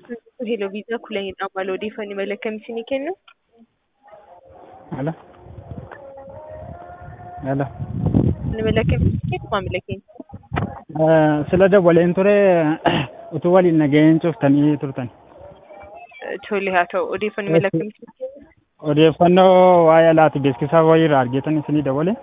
Hello Visa kulanidhaan maal odeeffannoo mala akkamii isinii kennu? Hello. Hello. Mala akkamii isinii kennu maamila keenya? Sila dabaleen ture utuu waliin nagaheen cuftanii turtan. Tole haa ta'u odeeffannoo mala akkamii isinii kennu? Odeeffannoo waa'ee alaati beeksisaa wayiirraa argeetan isinii dabale.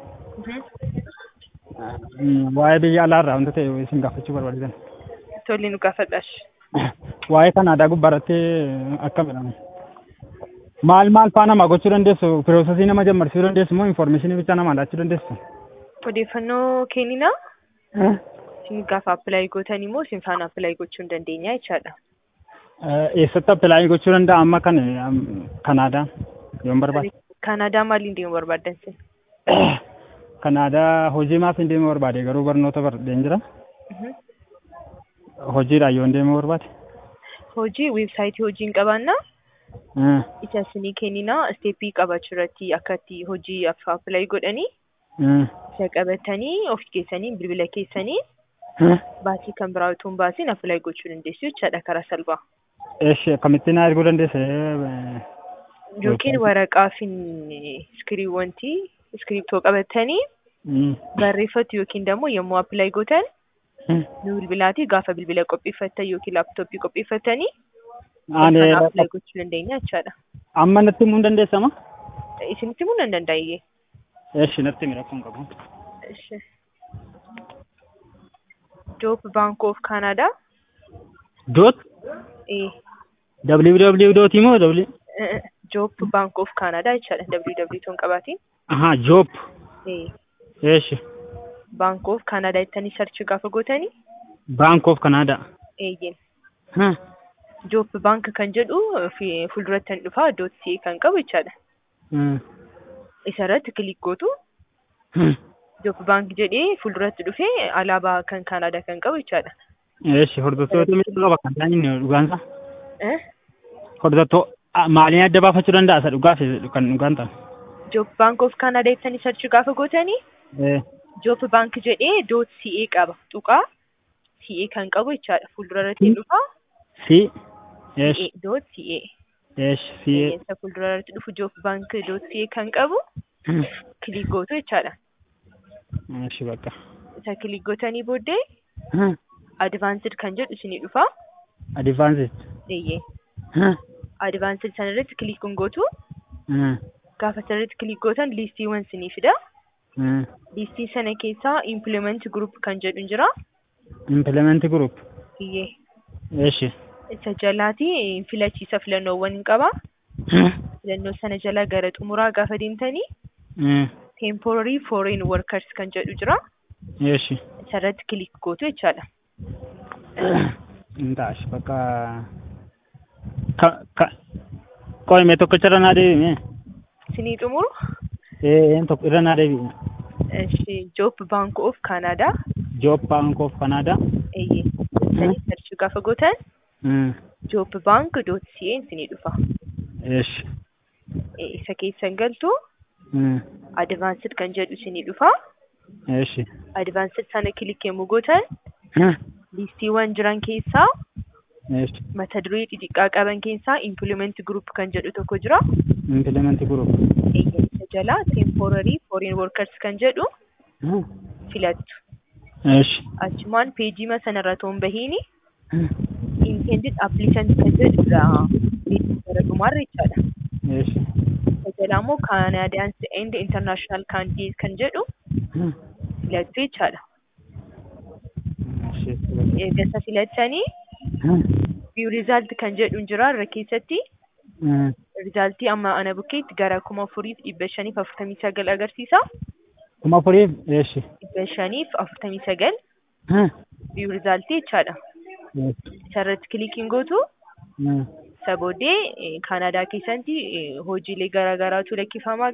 Waa'ee biyya alaarraa wanta ta'e isin gaafachuu barbaadan. Tole nu gaafadhaash. Waa'ee Kanaadaa gubbaarratti akka jedhamu. Maal maal faa nama gochuu dandeessu? Piroosesii nama jammarsisuu dandeessu moo infoormeeshinii bicha nama laachuu dandeessu? Odeeffannoo kenninaa isin gaafa appilaayi gootan immoo isin faana appilaayi gochuu hin dandeenya jechaadha. Eessatti appilaayi gochuu danda'a amma kan Kanaadaa yoon barbaade? Kanaadaa maaliin deemuu barbaaddan isin? Kanaadaa hojii maaf hin deemuu barbaade garuu barnoota bardeen jira. Hojiidhaan yoon deemuu barbaade? Hojii weebsaayitii hojii hin qabaannaa isa isinii kenninaa isteeppii qabachuu irratti akka itti hojii appilaayi godhanii isa qabatanii of keessanii bilbila keessanii baasii kan biraa utuu hin baasiin appilaayi gochuu dandeessu jechaadha karaa salphaa. Eesh akkamittiin na erguu dandeessa? Yookiin waraqaa fi iskiriiwwantii iskiriiptoo qabatanii barreeffatu yookiin immoo yommuu appilaayi gootan nu bilbilaatii gaafa bilbila qopheeffattan yookiin laaptooppii qopheeffatanii Ani appilaayi gochuu dandeenya jechaadha. amma natti himuu hin dandeessama? Isinitti himuu nan danda'e. Eesh natti himi rakkoon qabu. Joop Bank of Canada. Doot Eh, www doot moo w Joop Bank of Canada jechaadha. www toon qabaatiin. aha joop Eh, eesh Bank of Canada jettanii sarchi gaafa gootanii Bank of Canada. eeyyeen. Huh. Joop Bank kan jedhu fi- fuulduratti kan dhufaa doot CA kan qabu jechaadha. Hmm. Isa irratti kilik gootu Hmm. Joop Bank jedhee fuulduratti dhufee alaabaa kan Canada kan qabu jechaadha. Eesh hordoftoota miidhagoo qaba kan ta'an inni dhugaansa. Eh, Hordoftoo ah, maaliin adda baafachuu danda'a isa dhugaa fi kan dhugaan ta'an? Joop Bank of Canada jettanii sarchi gaafa gootanii Eh. Joop Bank jedhee doot CA qaba. Tuqaa CA kan qabu jechaadha. Fuuldura irratti hin dhufaa. Si. Eesh. CA doot CA. Eesh si. Isa fuuldura irratti dhufu Joop Bank doot CA kan qabu kilik gootu jechaadha. Eesh bakka. Isa kilik gootanii booddee Huh. advaansed kan jedhu isinii dhufa. Advances. Eeyyee. Huh. Advaansed sana irratti kilik gootu. Hmm. Gaafa sanarratti kilik gootan liistiiwwan isinii fida. Hmm. Liistii sana keessaa implement group kan jedhu jira. Implement group. Iyyee. Eesh. Isa jalaati filachiisa filannoowwan hin qaba. Huh. Filannoo sana jala gara xumuraa gaafa deemtanii Hmm. temporary foreign workers kan jedhu jira. Eesh. Isa irratti kilik gootu jechaadha. Intaash bakka. Ka ka. Qo'ime tokkicha irra naa deebime. Isinii xumuru. Eh, een tokko irra naa deebime. Eshi Joop Bank of Canada. Job Bank of Canada. Eeyyee. Sanii sarchii gaafa gootan Hmm. Joop Bank doot CA isinii dhufa. Eesh. Eh, Isa keessan galtu Hmm. advaansed kan jedhu isinii dhufa. Eesh. Advaansed sana kilik yommuu gootan Huh. liistiiwwan jiran keessaa Eesh. mata duree xixiqqaa qaban keessaa implement group kan jedhu tokko jira. Implement group. Eeyyee. Isa jala temporary foreign workers kan jedhu Huh. filattu. Eesh. Achumaan peejii sanarra toon bahiini Huh. intended applicant kan jedhudha. Peejii gara dhumaarra jechaadha. Eesh. Isa jala immoo Canadians and International Candidates kan jedhu Huh. filattu jechaadha. Eesh. Erga isa filattanii Huh. view result kan jedhu jira irra keessatti Hmm. rizaaltii amma ana bukkeetti gara kuma afuriif dhibba shaniif afurtamii sagal agarsiisa. Kuma afuriif. Eesh. Dhibba shaniif afurtamii sagal Huh. view rizaaltii jechaadha. Eesh. Isarratti kilikiin gootu Hmm. isa booddee Kaanaadaa keessatti eh, hojiilee garaa garaatu lakkifamaa